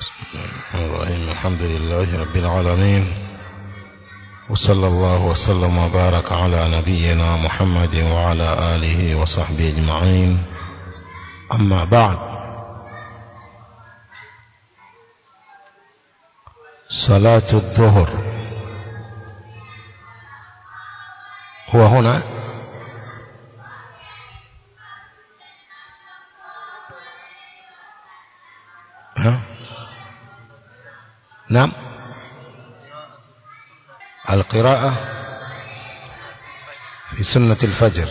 الرحمن الرحيم الحمد لله رب العالمين وصلى الله وسلم وبارك على نبينا محمد وعلى آله وصحبه أجمعين أما بعد صلاة الظهر هو هنا ها نعم القراءة في سنة الفجر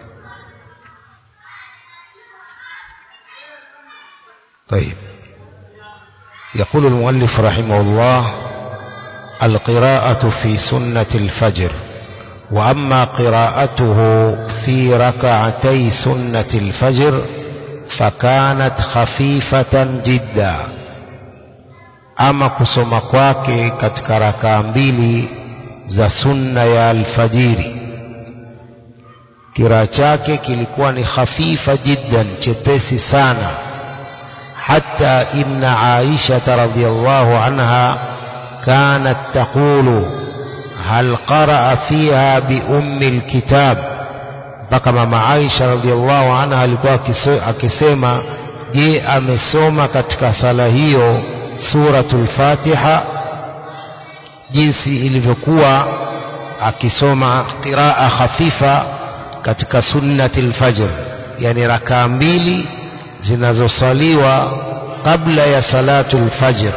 طيب يقول المؤلف رحمه الله القراءة في سنة الفجر وأما قراءته في ركعتي سنة الفجر فكانت خفيفة جدا ama kusoma kwake katika rakaa mbili za sunna ya alfajiri kiraa chake kilikuwa ni khafifa jiddan chepesi sana hata inna aishata radhiallahu anha kanat taqulu hal qaraa fiha biummi lkitab mpaka mama aisha radhiallahu anha alikuwa akisema je amesoma katika sala hiyo suratul fatiha jinsi ilivyokuwa akisoma qiraa khafifa katika sunnati lfajr yani rakaa mbili zinazosaliwa qabla ya salatu lfajr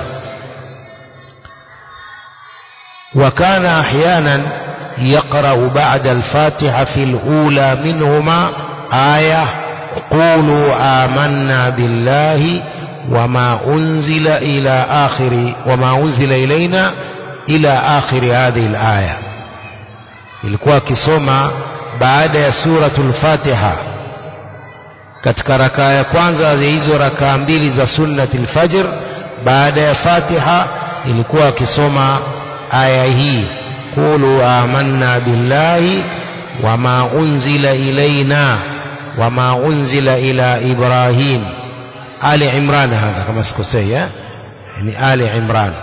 وكان أحيانا يقرأ بعد الفاتحة في الأولى منهما آية قولوا آمنا بالله وما أنزل إلى آخر وما أنزل إلينا إلى آخر هذه الآية ilikuwa akisoma baada ya suratul fatiha katika rakaa ya kwanza ya hizo rakaa mbili za sunnati lfajr baada ya fatiha ilikuwa akisoma aya hii qulu amanna billahi wama unzila ilaina wama unzila ila ibrahim آل عمران هذا كما سكوسي يعني آل عمران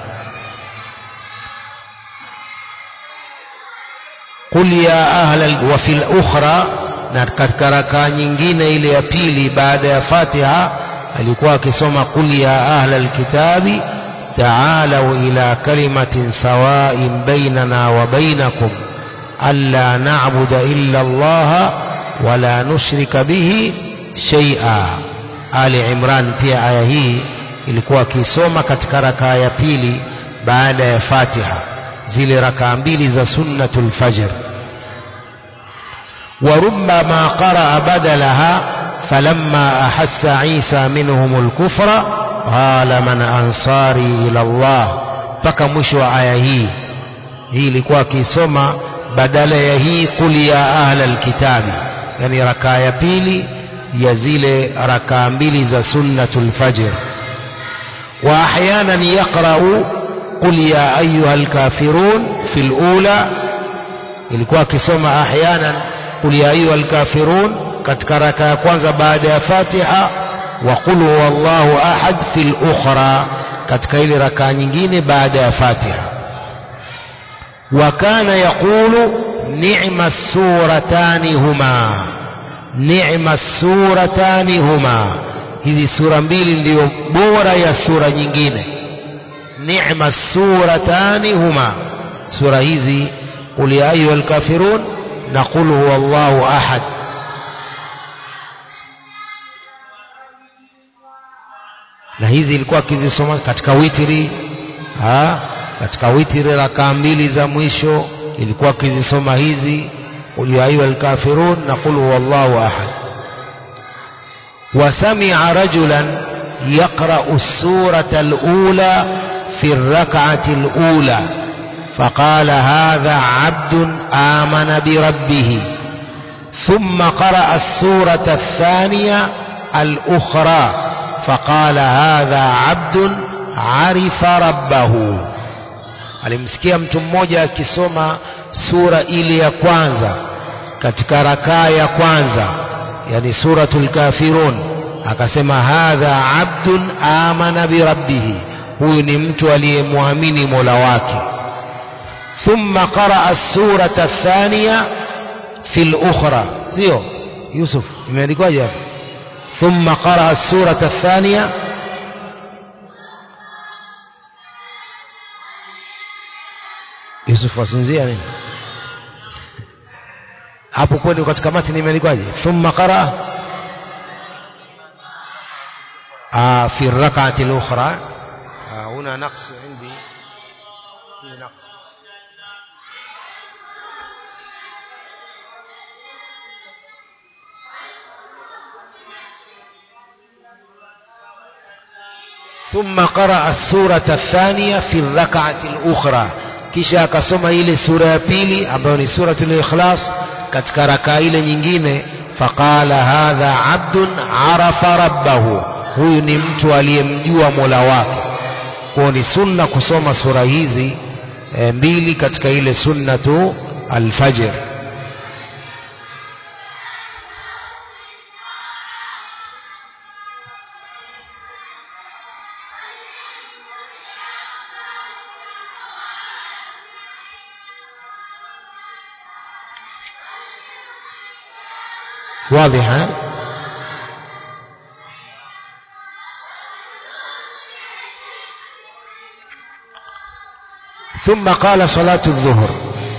قل يا أهل وفي الأخرى na katika rakaa nyingine ile ya pili baada ya Fatiha alikuwa akisoma qul ya ahla alkitabi ta'alu ila kalimatin sawa'in bainana wa bainakum alla na'budu illa Allah wa la nushrika bihi shay'a Ali Imran pia aya hii ilikuwa akisoma katika rakaa ya pili baada ya Fatiha zile rakaa mbili za sunnatul fajr وربما قرأ بدلها فلما أحس عيسى منهم الكفر قال من أنصاري إلى الله mpaka mwisho wa aya hii hii ilikuwa akisoma badala ya hii qul ya ahla alkitabi yani rakaa ya pili ya zile rakaa mbili za sunnatul fajr wa ahyanan yaqra'u qul ya ayyuha alkafirun fil ula ilikuwa akisoma ahyanan qul ya ayyuha alkafirun katika raka ya kwanza baada ya Fatiha wa qul huwallahu ahad fil ukhra katika ile rakaa nyingine baada ya Fatiha wa kana yaqulu ni'ma suratani huma ni'ma suratani huma hizi sura mbili ndiyo bora ya sura nyingine ni'ma suratani huma sura hizi qul ya ayyuha alkafirun na qul huwallahu ahad na hizi ilikuwa akizisoma katika witri ha? katika witri rakaa mbili za mwisho ilikuwa akizisoma hizi قل يا أيها الكافرون نقول هو الله أحد وسمع رجلا يقرأ السورة الأولى في الركعة الأولى فقال هذا عبد آمن بربه ثم قرأ السورة الثانية الأخرى فقال هذا عبد عرف ربه alimsikia mtu mmoja akisoma sura ile ya kwanza katika rakaa ya kwanza yani suratul kafirun akasema hadha abdun amana birabbihi huyu ni mtu aliyemwamini mola wake thumma qaraa surata athaniya fi lukhra sio yusuf imeandikwaje hapa thumma qaraa surata athaniya yusuf wasinzia nini hapo kwenu katika matini imeandikwaje thumma qaraa آه في الركعة الأخرى آه هنا نقص عندي في نقص ثم قرأ السورة الثانية في الركعة الأخرى kisha akasoma ile sura ya pili ambayo ni suratul ikhlas katika rakaa ile nyingine faqala hadha abdun arafa rabbahu huyu ni mtu aliyemjua mola wake kwao ni sunna kusoma sura hizi e, mbili katika ile sunnatu alfajr واضح ها؟ ثم قال صلاة الظهر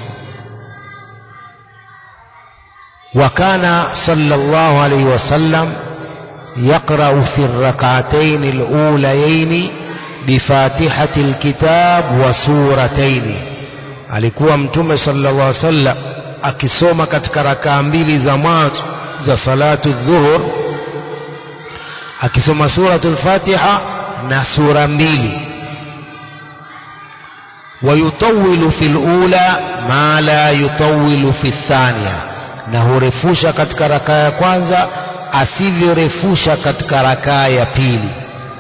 وكان صلى الله عليه وسلم يقرأ في الركعتين الأوليين بفاتحة الكتاب وسورتين alikuwa mtume sallallahu alaihi wasallam akisoma katika rakaa mbili za mwanzo za salatu dhuhur akisoma suratul fatiha na sura mbili ويطول في الأولى ما لا يطول في الثانية na hurefusha katika rakaa ya kwanza asivyorefusha katika rakaa ya pili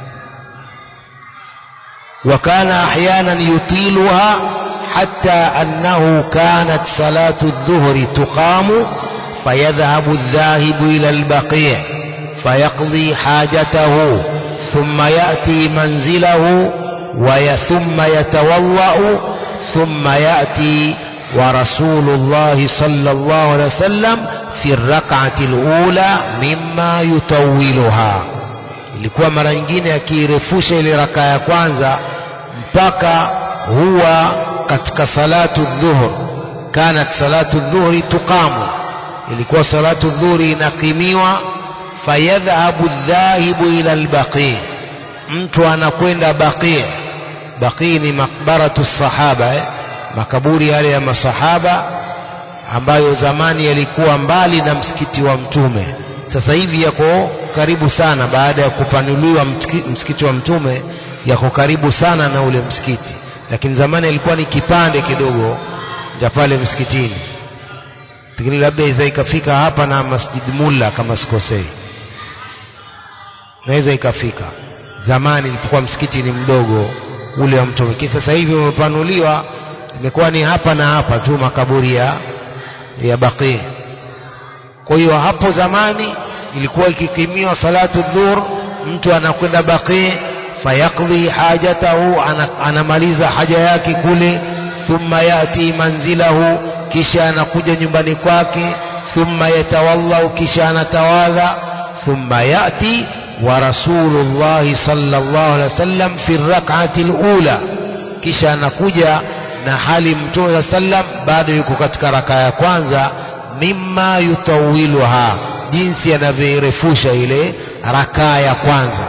وكان أحيانا يطيلها حتى أنه كانت صلاة الظهر تقام فيذهب الذاهب إلى البقيع فيقضي حاجته ثم يأتي منزله وثم يتوضأ ثم يأتي ورسول الله صلى الله عليه وسلم في الركعة الأولى مما يطولها ilikuwa mara nyingine akirefusha ile raka ya kwanza mpaka huwa katika salatu dhuhur kanat salatu dhuhri tuqamu ilikuwa salatu dhuhri inaqimiwa fayadhhabu dhahibu ila albaqi mtu anakwenda baqi baqi ni makbaratu sahaba eh? makaburi yale ya masahaba ambayo zamani yalikuwa mbali na msikiti wa mtume sasa hivi yako karibu sana baada ya kupanuliwa msikiti wa mtume yako karibu sana na ule msikiti lakini zamani ilikuwa ni kipande kidogo cha pale msikitini lakini labda iza ikafika hapa na masjid mulla kama sikosei naweza ikafika zamani ilipokuwa msikiti ni mdogo ule wa mtume lakini sasa hivi umepanuliwa imekuwa ni hapa na hapa tu makaburi ya ya baqi kwa hiyo hapo zamani ilikuwa ikikimiwa salatu dhuhur mtu anakwenda baqi fayaqdi hajatahu anamaliza haja yake kule thumma yati manzilahu kisha anakuja nyumbani kwake thumma yatawallahu kisha anatawadha thumma yati wa rasulullahi sallallahu alaihi wasallam fi rak'ati alula kisha anakuja na hali mtume sallam bado yuko katika raka ya kwanza mimma yutawiluha jinsi anavyoirefusha ile rakaa ya kwanza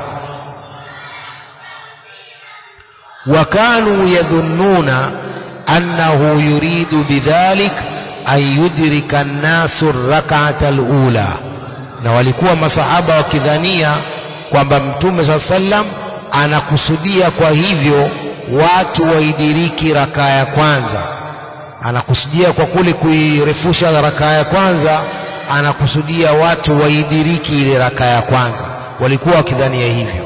وكانوا يظنون أنه يريد بذلك أن يدرك الناس الركعة الأولى na walikuwa masahaba wakidhania kwamba mtume saa sallam anakusudia kwa hivyo watu waidiriki rakaa ya kwanza anakusudia kwa kule kuirefusha rakaa ya kwanza anakusudia watu waidiriki ile rakaa ya kwanza walikuwa wakidhania hivyo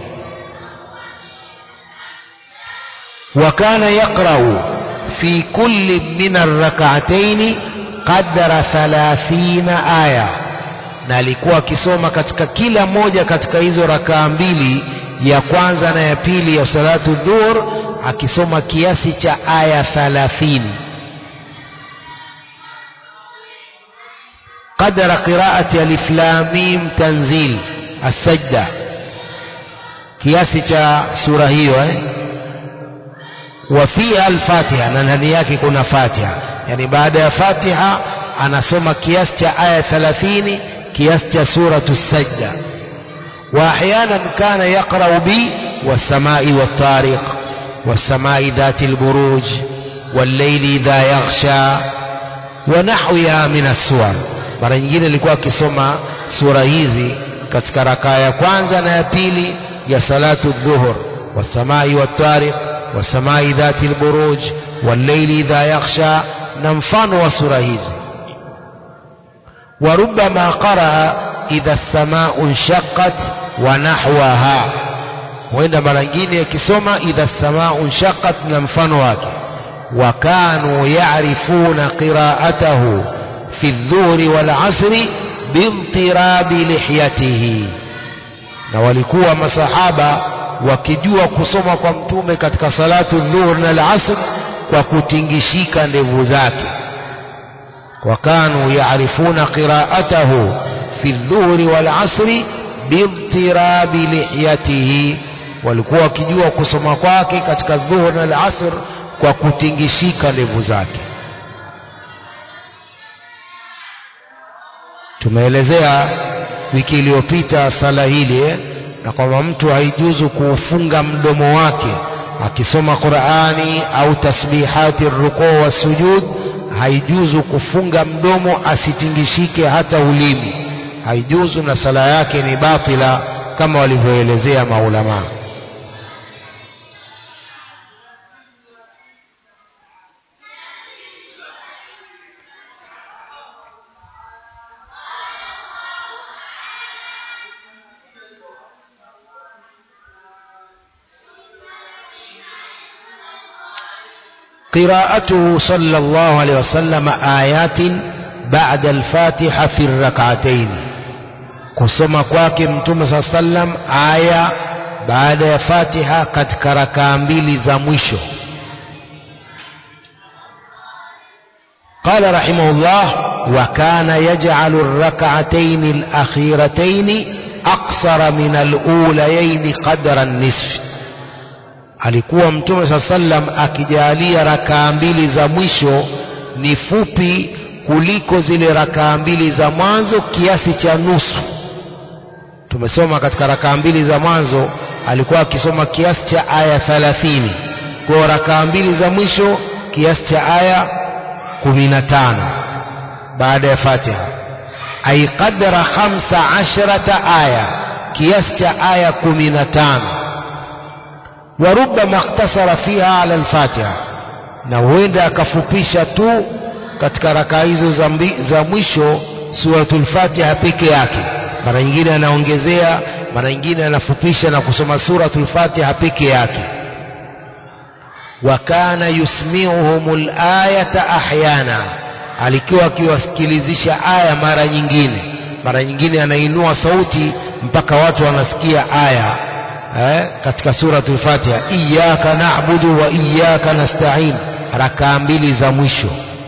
وكان يقرأ في كل من الركعتين قدر ثلاثين آية na alikuwa akisoma katika kila moja katika hizo rakaa mbili ya kwanza na ya pili ya salatu dhuhur akisoma kiasi cha aya thalathini قدر قراءة ألف لام ميم تنزيل السجدة kiasi cha sura hiyo eh? wa fiha alfatiha na ndani yake kuna fatiha yani baada ya fatiha anasoma kiasi cha aya 30 kiasi cha suratu sajda wa ahyanan kana yaqra'u bi was-samai wat-tariq was-samai dhati al-buruj wal-layli idha yaghsha wa nahwiha min as-suwar mara nyingine alikuwa akisoma sura hizi katika rakaa ya kwanza na ya pili ya salatu dhuhur wasamai wattariq wasamai dhati lburuj walleili idha yakhsha na mfano wa sura hizi warubama qaraa idha lsamau nshaqat wa nahwaha huenda mara nyingine akisoma idha lsamau nshaqat na mfano wake وكانوا يعرفون قراءته في الظهر والعصر باضطراب لحيته na walikuwa masahaba wakijua kusoma kwa mtume katika salatu dhuhur na al-asr kwa kutingishika ndevu zake wakanu yaarifuna qiraatahu fi dhuhri wal asri biidtirabi lihiyatihi walikuwa wakijua kusoma kwake katika dhuhur na al-asr kwa kutingishika ndevu zake tumeelezea wiki iliyopita sala hili eh, na kwamba mtu haijuzu kuufunga mdomo wake akisoma Qur'ani au tasbihati rukuu wa sujud haijuzu kufunga mdomo asitingishike hata ulimi haijuzu na sala yake ni batila kama walivyoelezea maulama قراءته صلى الله عليه وسلم آيات بعد الفاتحة في الركعتين kusoma kwake mtume saa sallam aya baada ya fatiha katika rakaa mbili za mwisho قال رحمه الله وكان يجعل الركعتين الأخيرتين أقصر من الأوليين قدر النصف alikuwa mtume saa sallam akijalia rakaa mbili za mwisho ni fupi kuliko zile rakaa mbili za mwanzo kiasi cha nusu tumesoma katika rakaa mbili za mwanzo alikuwa akisoma kiasi cha aya thalathini kwa rakaa mbili za mwisho kiasi cha aya kumi na tano baada ya fatiha ay qadra khamsa ashrata aya kiasi cha aya kumi na tano warubama iktasara fiha ala alfatiha na huenda akafupisha tu katika rakaa hizo za, mbi, za mwisho suratul fatiha peke yake mara nyingine anaongezea mara nyingine anafupisha na kusoma suratul fatiha peke yake wa kana yusmiuhum layata ahyana alikuwa akiwasikilizisha aya mara nyingine mara nyingine anainua sauti mpaka watu wanasikia aya eh, katika suratul Fatiha iyyaka na'budu wa iyyaka nasta'in rakaa mbili za mwisho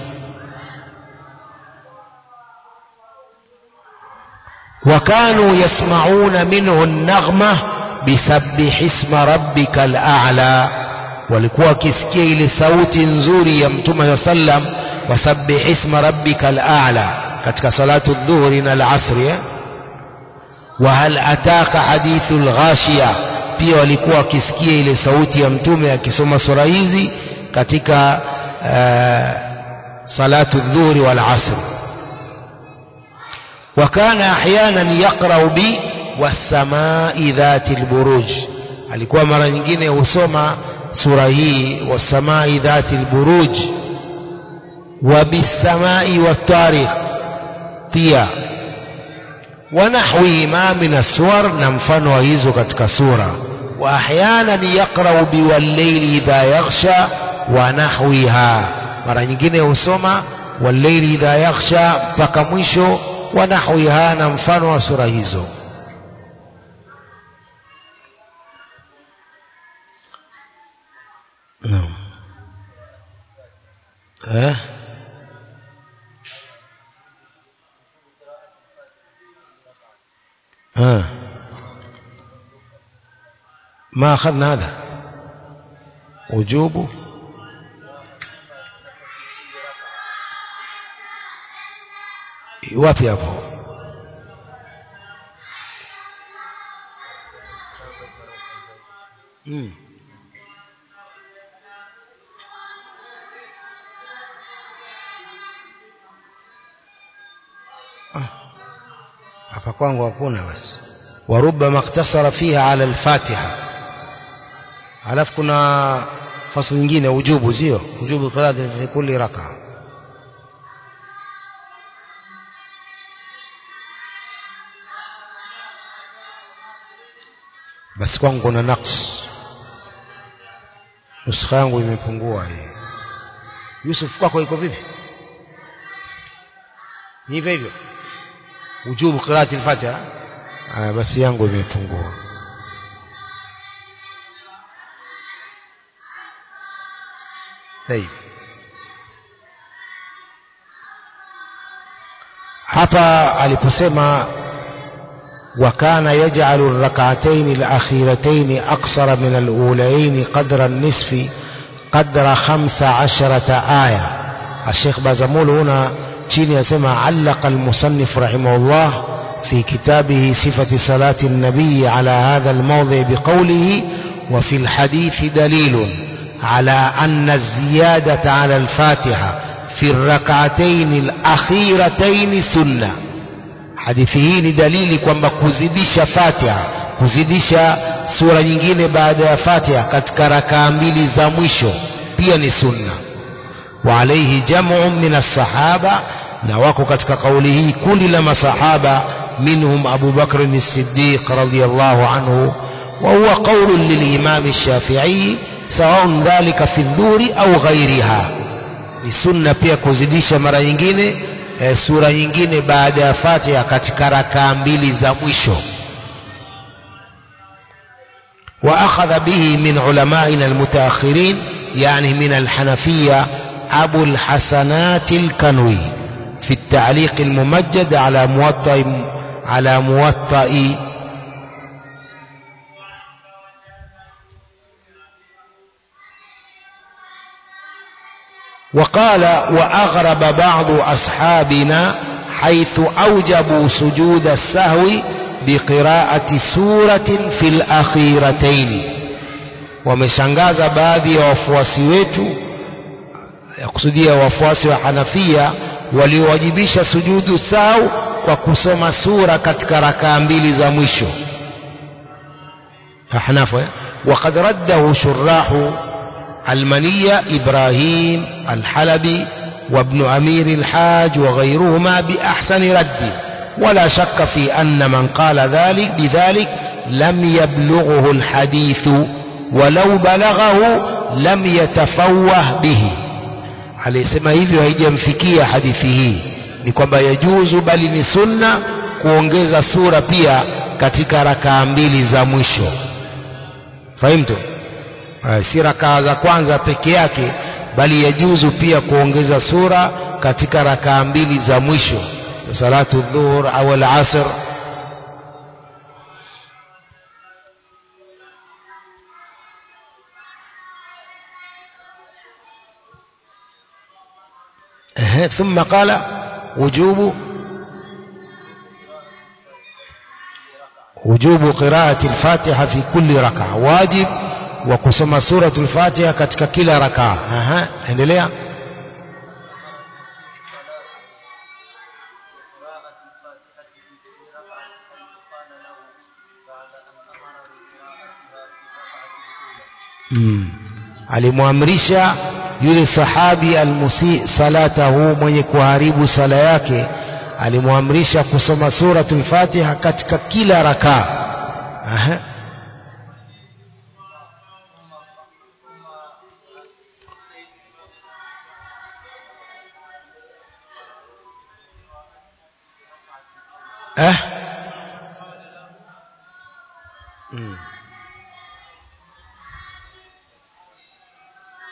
وكانوا يسمعون منه النغمة بسبح اسم ربك الأعلى walikuwa wakisikia ile sauti nzuri ya mtume sallam wasabbih isma rabbika al-a'la katika salatu dhuhri na al-asri eh? وهل أتاك حديث الغاشية pia walikuwa wakisikia ile sauti ya mtume akisoma sura hizi katika uh, salatu dhuhri wal asr وكان احيانا يقرا ب والسماء ذات البروج alikuwa mara nyingine husoma sura hii wasamai dhati lburuj wa bisamai watarikh pia ونحوهما من السور نمفن وهيزو كتك سورة وأحيانا يقرأ بالليل إذا يغشى ونحوها mara nyingine husoma walleili idha yakhsha mpaka mwisho wa nahwiha na mfano wa sura hizo نعم ها ها ما أخذنا هذا وجوب wapi hapo mm. hapa kwangu hakuna basi warubama iktasara fiha ala alfatiha alafu kuna fasli nyingine ujubu sio ujubu qiraati fi kulli raka basi kwangu kuna naqs nuskha yangu imepungua hii Yusuf kwako iko vipi ni hivyo hivyo ujubu qiraati al-fatiha ah basi yangu imepungua طيب hapa aliposema وكان يجعل الركعتين الأخيرتين أقصر من الأولين قدر النصف قدر خمس عشرة آية الشيخ بازمول هنا تشيني يسمى علق المصنف رحمه الله في كتابه صفة صلاة النبي على هذا الموضع بقوله وفي الحديث دليل على أن الزيادة على الفاتحة في الركعتين الأخيرتين سنة hadithi hii ni dalili kwamba kuzidisha fatiha kuzidisha sura nyingine baada ya fatiha katika rakaa mbili za mwisho pia ni sunna wa alaihi jamu min assahaba na wako katika kauli hii kundi la masahaba minhum abu bakr as-siddiq radiyallahu anhu wa huwa qawl lilimam ash-shafi'i sawa dhalika fi dhuri au ghairiha ni sunna pia kuzidisha mara nyingine e, sura nyingine baada ya Fatiha katika rakaa mbili za mwisho وأخذ به من علمائنا المتأخرين يعني من الحنفية أبو الحسنات الكنوي في التعليق الممجد على موطئ على موطئ وقال وأغرب بعض أصحابنا حيث أوجبوا سجود السهو بقراءة سورة في الأخيرتين wameshangaza baadhi ya wafuasi wetu ya kusudia wafuasi wa Hanafia waliowajibisha sujudu sau kwa kusoma sura katika rakaa mbili za mwisho Hanafu وقد رده شراح المنية إبراهيم الحلبي وابن أمير الحاج وغيرهما بأحسن رد ولا شك في أن من قال ذلك بذلك لم يبلغه الحديث ولو بلغه لم يتفوه به alisema hivyo haijamfikia hadithi hii ni kwamba yajuzu bali ni sunna kuongeza sura pia katika rakaa mbili za mwisho fahimtu si rakaa za kwanza peke yake bali yajuzu pia kuongeza sura katika rakaa mbili za mwisho salatu dhuhur au al-asr ثم قال وجوب وجوب قراءة الفاتحة في كل ركعة واجب وكسم سورة الفاتحة katika kila rakaa aha endelea mm. alimwamrisha yule sahabi almusi salatahu mwenye kuharibu sala yake alimwamrisha kusoma suratul fatiha katika kila rakaa aha eh mm.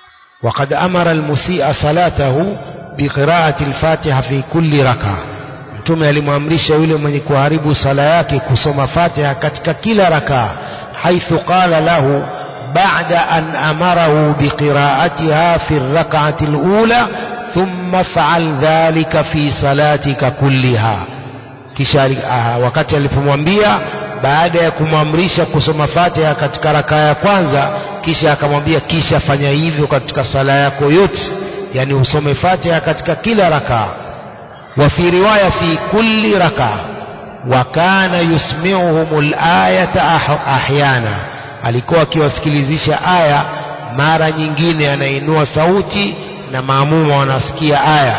وقد أمر المسيء صلاته بقراءة الفاتحة في كل ركعة mtume alimwamrisha yule mwenye kuharibu sala yake kusoma fatiha katika kila rakaa haithu qala lahu ba'da an amarahu biqira'atiha fi rak'ati al-ula thumma fa'al dhalika fi salatika kulliha kisha wakati alipomwambia baada ya kumwamrisha kusoma fatiha katika rakaa ya kwanza kisha akamwambia kisha fanya hivyo katika sala yako yote yani usome fatiha katika kila rakaa وفي رواية في كل ركعة وكان يسمعهم الآية أحيانا alikuwa akiwasikilizisha aya mara nyingine anainua sauti na maamuma wanasikia aya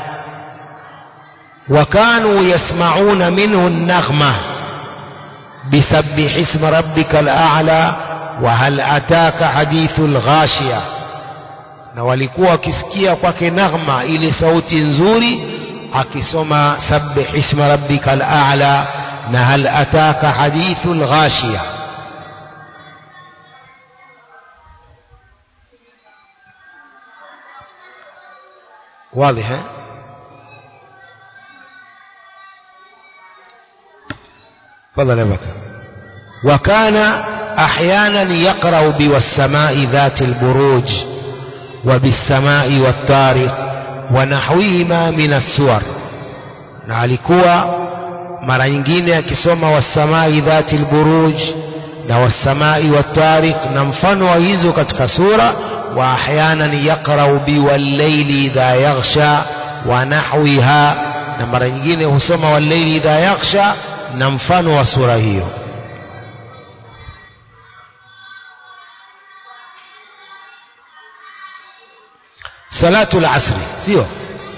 wakanu yasmauna minhu naghma bisabbih isma rabbika al-a'la wa hal ataka hadithu al-ghashiya na walikuwa wakisikia kwake naghma ile sauti nzuri akisoma sabbih isma rabbika al-a'la na hal ataka hadithu al-ghashiya واضح ها؟ تفضل يا بكر وكان احيانا يقرا بوالسماء ذات البروج وبالسماء والطارق ونحوهما من السور na alikuwa mara nyingine akisoma wasamai dhati lburuj na wasamai watariq na mfano wa hizo katika sura wa ahyanan yaqrau biwalleili idha yaghsha wa nahwiha na mara nyingine husoma walleili idha yaghsha na mfano wa sura hiyo salatu lasri sio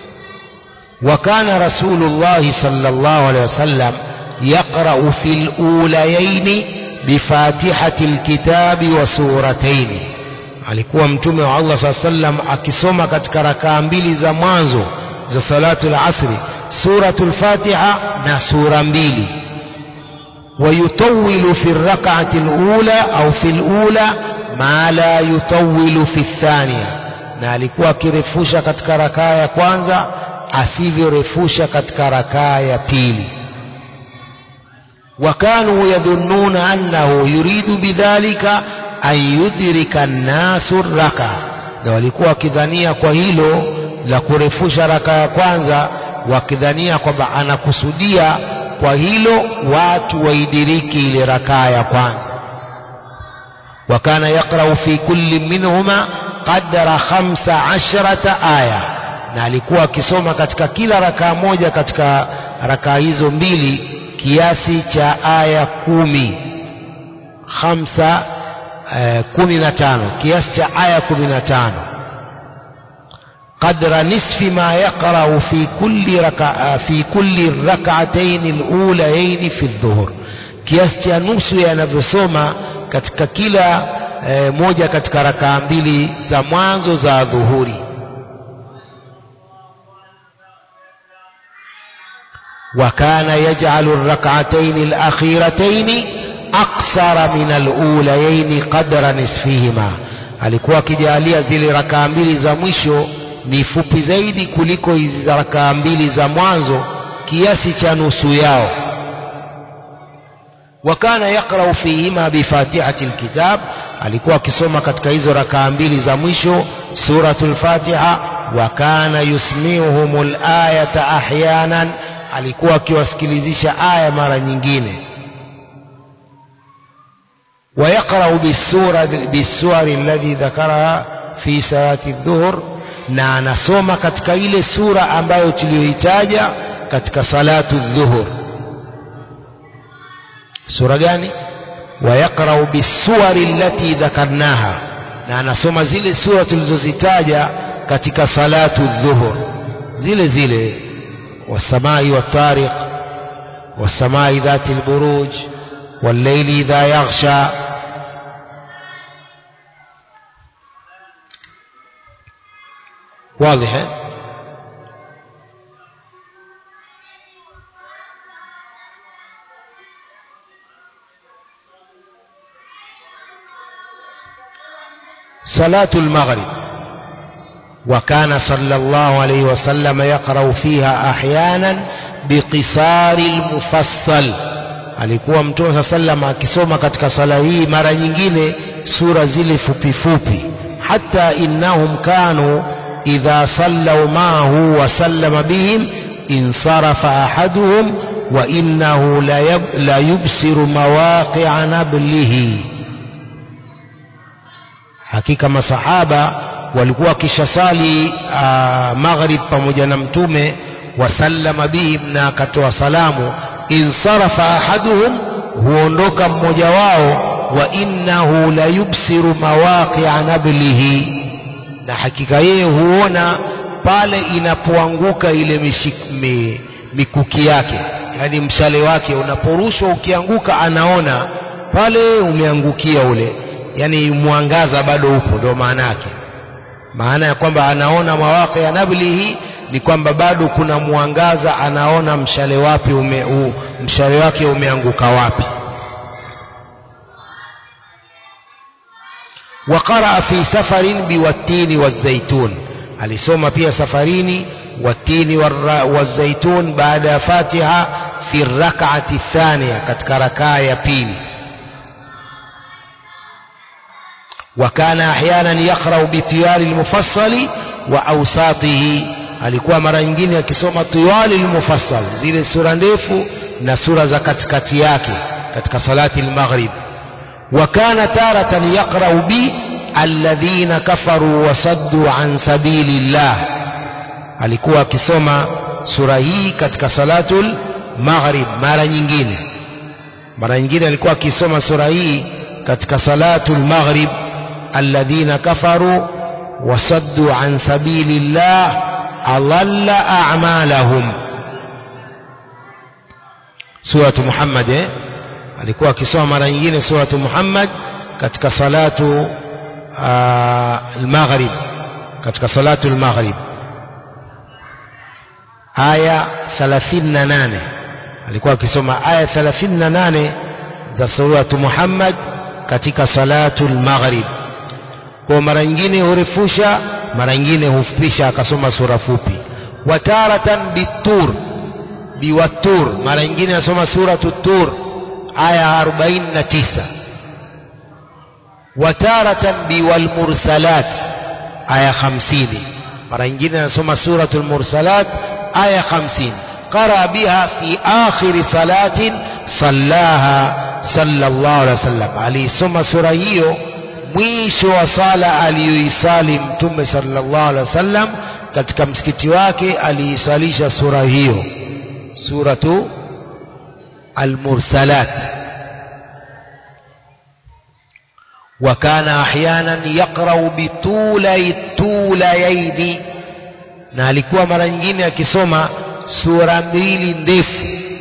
وكان رسول الله صلى الله عليه وسلم يقرأ في الأوليين بفاتحة الكتاب وسورتين alikuwa mtume wa Allah saa sallam akisoma katika rakaa mbili za mwanzo za salatu lasri suratul fatiha na sura mbili ويطول في الركعة الأولى أو في الأولى ما لا يطول في الثانية na alikuwa akirefusha katika rakaa ya kwanza asivyorefusha katika rakaa ya pili wakanu yadhunnuna annahu yuridu bidhalika an yudrika nnasu raka na walikuwa wakidhania kwa hilo la kurefusha raka ya kwanza wakidhania kwamba anakusudia kwa hilo watu waidiriki ile rakaa ya kwanza wakana yaqrau fi kulli minhuma qadra khamsa ashrata aya na alikuwa akisoma katika kila rakaa moja katika rakaa hizo mbili kiasi cha aya kumi khamsa eh, kumi na tano kiasi cha aya kumi na tano قدر نصف ما يقرأ في كل ركع في كل الركعتين الأوليين في الظهر kiasi cha nusu yanavyosoma katika kila e, moja katika rakaa mbili za mwanzo za dhuhuri وكان يجعل الركعتين الأخيرتين أقصر من الأوليين قدر نصفهما alikuwa akijalia zile rakaa mbili za mwisho ni fupi zaidi kuliko hizi rakaa mbili za mwanzo kiasi cha nusu yao wakana yaqrau fihima bifatihati lkitab alikuwa akisoma katika hizo rakaa mbili za mwisho suratul fatiha wa kana yusmiuhum layata ahyanan alikuwa akiwasikilizisha aya mara nyingine ويقرأ بالسورة بالسور الذي ذكرها في صلاة الظهر na anasoma katika ile sura ambayo tuliyoitaja katika salatu dhuhur sura gani wayaqrau bisuwari allati dhakarnaha na anasoma zile sura tulizozitaja katika salatu dhuhur zile zile wasamai watariq wasamai dhati lburuj والليل إذا يغشى واضح صلاة المغرب وكان صلى الله عليه وسلم يقرأ فيها أحيانا بقصار المفصل alikuwa mtume saa sallam akisoma katika sala hii mara nyingine sura zile fupi fupi hata innahum kanu idha sallau maahu wa sallama bihim insarafa ahaduhum wa innahu la yubsiru mawaqi'a nablihi hakika masahaba walikuwa wakishasali maghrib pamoja na mtume wasallama bihim na akatoa salamu insarafa ahaduhum huondoka mmoja wao wa innahu la yubsiru mawaqi'a nablihi na hakika yeye huona pale inapoanguka ile mishik, mi, mikuki yake yani mshale wake unaporushwa ukianguka anaona pale umeangukia ule yani mwangaza bado upo ndio maana yake maana ya kwamba anaona mawaqi ya nablihi ni kwamba bado kuna mwangaza anaona mshale wapi ume, u, mshale wake umeanguka wapi وقرأ في سفر بالتين والزيتون alisoma pia safarini watini والزيتون baada fatiha fi rak'ati thaniya katika rakaa ya pili وكان احيانا يقرا بطيال المفصل واوساطه alikuwa mara nyingine akisoma tiwali almufassal zile sura ndefu na sura za katikati yake katika salati almaghrib وكان تارة يقرأ بي الذين كفروا وصدوا عن سبيل الله alikuwa akisoma sura hii katika salatul maghrib mara nyingine mara nyingine alikuwa akisoma sura hii katika salatul maghrib alladhina kafaru wasaddu an sabilillah adalla a'malahum suratu Muhammad eh? alikuwa akisoma mara nyingine suratu Muhammad katika salatu al-maghrib katika salatu al-maghrib aya 38 alikuwa akisoma aya 38 za suratu Muhammad katika salatu al-maghrib kwa mara nyingine hurefusha mara nyingine hufupisha akasoma sura fupi wataratan bitur biwatur mara nyingine asoma suratu tur aya 49 wataratan biwalmursalat aya 50 mara nyingine anasoma suratul mursalat aya 50 qara biha fi akhir salatin sallaha sallallahu alaihi wasallam alisoma sura hiyo mwisho wa sala aliyoisali mtume sallallahu alaihi wasallam katika msikiti wake aliisalisha sura hiyo suratu المرسلات وكان احيانا يقرا بطولي الطوليين na alikuwa mara nyingine akisoma sura mbili ndefu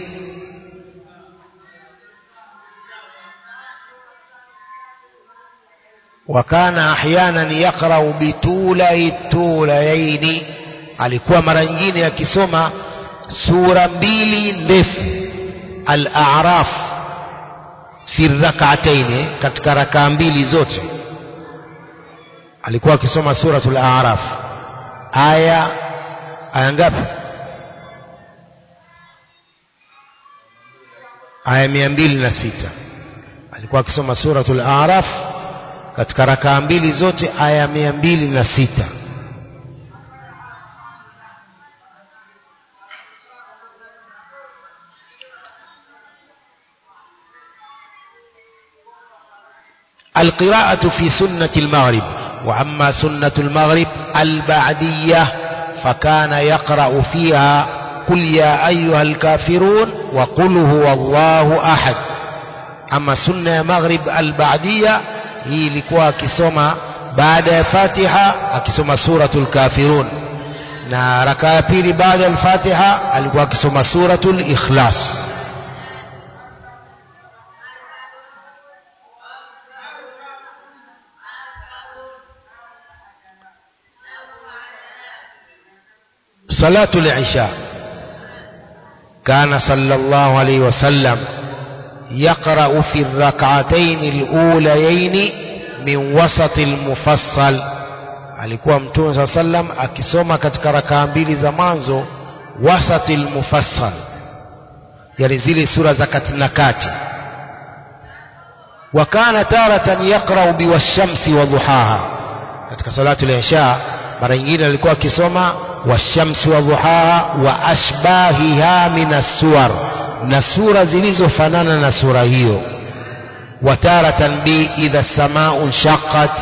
وكان احيانا يقرا بطولي الطوليين alikuwa mara nyingine akisoma sura mbili ndefu al-a'raf fi rak'atayn katika rakaa mbili zote alikuwa akisoma suratul a'raf aya aya ngapi aya mia mbili na sita alikuwa akisoma suratul a'raf katika rakaa mbili zote aya mia mbili na sita القراءة في سنة المغرب وأما سنة المغرب البعدية فكان يقرأ فيها قل يا أيها الكافرون وقل هو الله أحد أما سنة مغرب البعدية هي لكوا كسوما بعد فاتحة أكسوما سورة الكافرون na raka ya pili baada ya al-Fatiha alikuwa akisoma suratul Ikhlas صلاة العشاء كان صلى الله عليه وسلم يقرأ في الركعتين الأوليين من وسط المفصل alikuwa mtume saa sallam akisoma katika rakaa mbili za mwanzo wasati lmufassal yani zile sura za kati na kati wa kana taratan yaqrau biwashamsi wa duhaha katika salatu lisha mara nyingine alikuwa akisoma washamsi wa duhaha wa ashbahiha min assuwar na sura zilizofanana na sura hiyo wa taratan bi idha samau nshaqat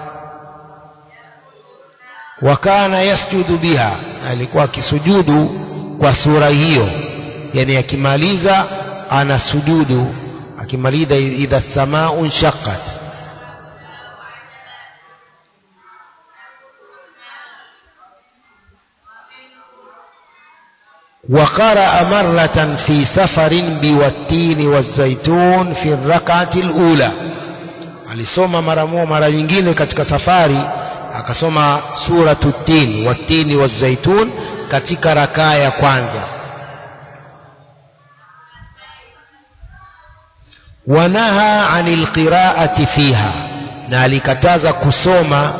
wa kana yasjudu biha na alikuwa akisujudu kwa sura hiyo yani akimaliza anasujudu akimaliza idha samau nshaqat وقرأ مرة في سفر بوالتين والزيتون في الركعة الأولى alisoma mara moja mara nyingine katika safari akasoma suratu tin watini wazaitun katika rakaa ya kwanza wanaha anil qiraati fiha na alikataza kusoma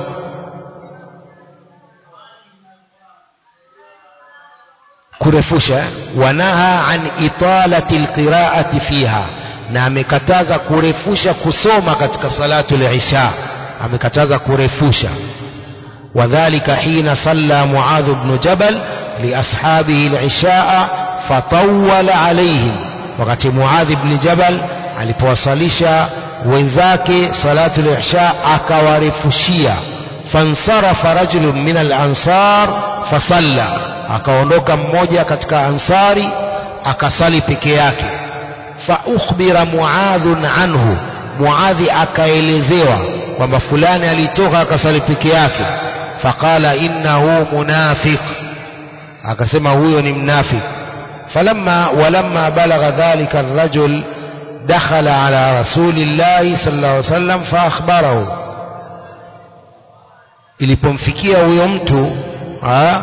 kurefusha wanaha an italati alqiraati fiha na amekataza kurefusha kusoma katika salatu al-isha amekataza kurefusha wadhālika hina salla Muadh ibn Jabal liashabihi al-isha fatawwala alayhim wakati Muadh ibn Jabal alipowasalisha wenzake salatu al-isha akawarefushia fansarafa rajulun min al-ansar fasalla akaondoka mmoja katika ansari akasali peke yake fa ukhbira muadhun anhu muadhi akaelezewa kwamba fulani alitoka akasali peke yake faqala innahu munafiq akasema huyo ni mnafik falamma walamma balagha dhalika arrajul dakhala ala rasulillahi sallallahu alaihi wasallam fa akhbarahu ilipomfikia huyo mtu ha?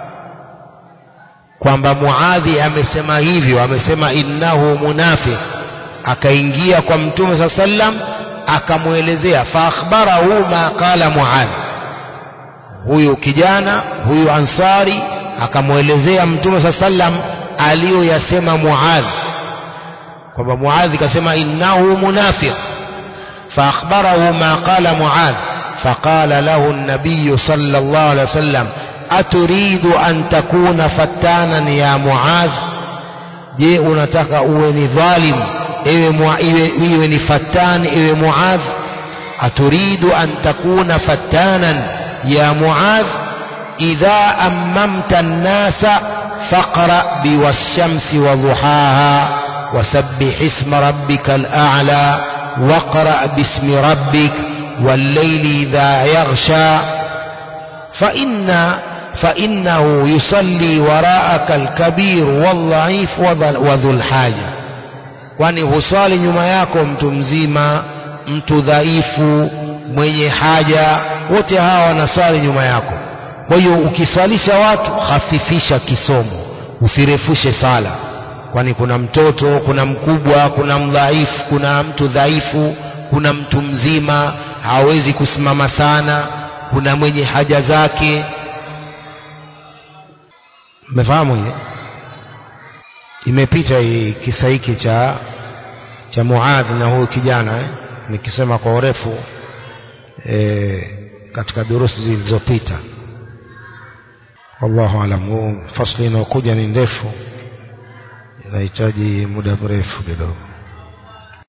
kwamba Muadhi amesema hivyo, amesema innahu munafiq, akaingia kwa Mtume saa sallam akamwelezea, fa akhbarahu ma qala Muadhi, huyu kijana huyu Ansari akamwelezea Mtume saa sallam aliyoyasema Muadhi, kwamba Muadhi kasema innahu munafiq, fa akhbarahu ma qala Muadhi فقال له النبي صلى الله عليه وسلم أتريد أن تكون فتانا يا معاذ je unataka uwe ni dhalim iwe, mua, iwe, iwe ni fatan iwe muadh aturidu an takuna fatanan ya muadh idha ammamta nnasa faqra biwashamsi waduhaha wasabbih isma rabbika al'ala waqra bismi rabbik والليل إذا يغشى فإن فإنه يصلي وراءك الكبير والضعيف وذو الحاجة kwani husali nyuma yako mtu mzima mtu dhaifu mwenye haja wote hawa wanasali nyuma yako kwa hiyo ukiswalisha watu hafifisha kisomo usirefushe sala kwani kuna mtoto kuna mkubwa kuna mdhaifu kuna mtu dhaifu kuna mtu mzima hawezi kusimama sana kuna mwenye haja zake mmefahamu hiyo imepita hii kisa hiki cha cha Muadh na huyu kijana eh? nikisema kwa urefu eh, katika durusi zilizopita wallahu alam fasli inayokuja ni ndefu inahitaji muda mrefu kidogo